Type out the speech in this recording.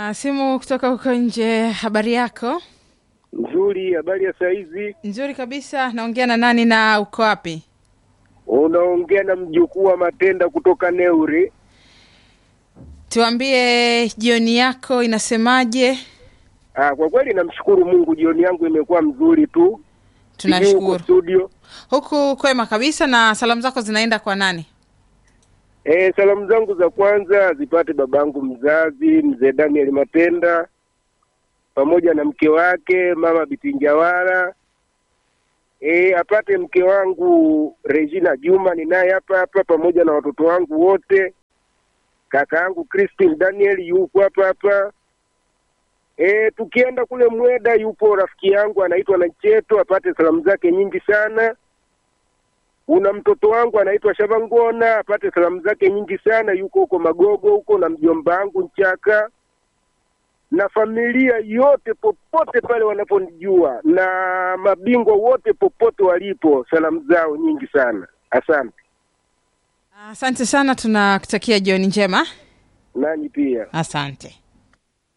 na simu kutoka huko nje. Habari yako? Nzuri, habari ya saizi? Nzuri kabisa. Naongea na nani na uko wapi? Unaongea na mjukuu wa Matenda kutoka Neuri. Tuambie jioni yako inasemaje? Ah, kwa kweli namshukuru Mungu, jioni yangu imekuwa mzuri tu. Sijui huko Tunashukuru studio. huku kwema kabisa. Na salamu zako zinaenda kwa nani? Eh, salamu zangu za kwanza zipate babangu mzazi mzee Daniel Matenda pamoja na mke wake mama Bitinjawala. Eh, apate mke wangu Regina Juma ninaye hapa hapa pamoja na watoto wangu wote. Kaka yangu Christine Daniel yupo hapa hapa. Eh, tukienda kule Mweda yupo rafiki yangu anaitwa Nacheto apate salamu zake nyingi sana una mtoto wangu anaitwa Shavangona apate salamu zake nyingi sana, yuko huko Magogo huko, na mjomba wangu Nchaka na familia yote popote pale wanaponijua na mabingwa wote popote walipo, salamu zao nyingi sana. Asante Asante sana, tunakutakia jioni njema. nanyi pia. Asante.